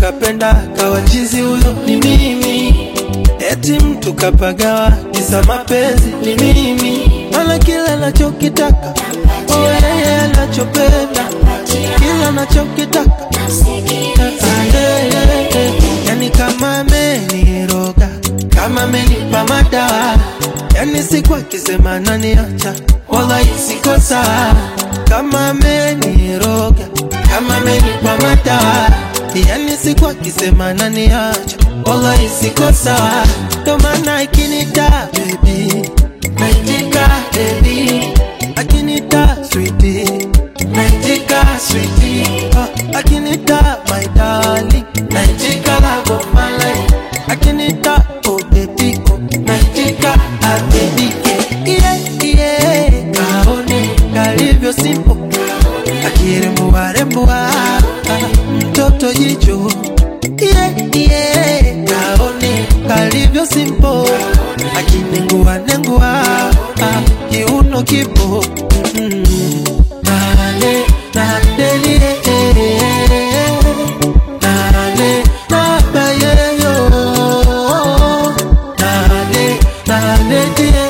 kapenda kawachizi, huyo ni mimi. Eti mtu kapagawa kisa mapenzi ni mimi, mana kila nachokitaka oh, yeye anachopenda kila nachokitaka Ah, eh, eh, eh. yani kama ameniroga kama amenipa madawa yani siku akisema naniacha wala isiko sawa kama ameniroga kama amenipa madawa yani siku akisema naniacha wala isiko sawa ndo maana ikinita baby naitika baby akinita sweetie naitika sweetie oh, akinita my darling naitika love of my life akinita oh baby oh naitika ah baby yeah yeah yeah kaone kalivyo simple akirembua rembua mtoto jicho yeah yeah kaone kalivyo simple akinengua nengua ah, kiuno kipo mm. nale nadelie nale nabayeyo nale naledie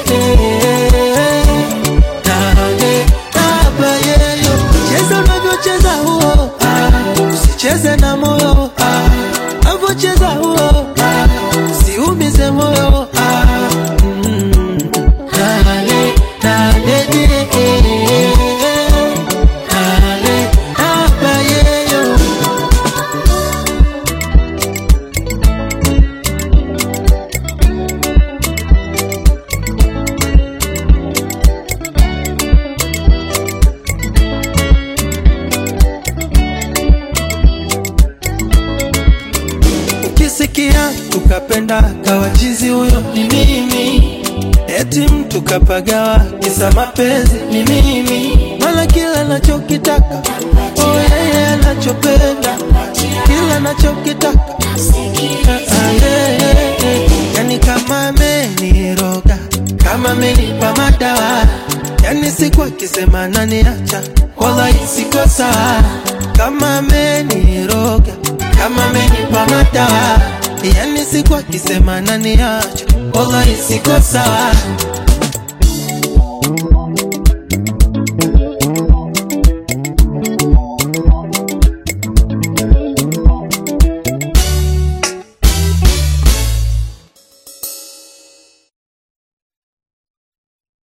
nale nabayeyo cheza unavyocheza huo ah, usicheze na moyo ah, avyocheza huo ah, usiumize moyo ah, mm, nale naledie nale nabayeyo Ukisikia tukapenda kawachizi, huyo ni mimi. Eti mtu kapagawa kisa mapenzi ni mimi, mana kila nachokitaka oh, yeye anachopenda kila nachokitaka Ah, yeah, yeah, yeah. yani kama ameniroga kama amenipa madawa yani siku akisema naniacha wala isiko sawa kama ameniroga kama amenipa madawa yani siku akisema naniacha wala isiko sawa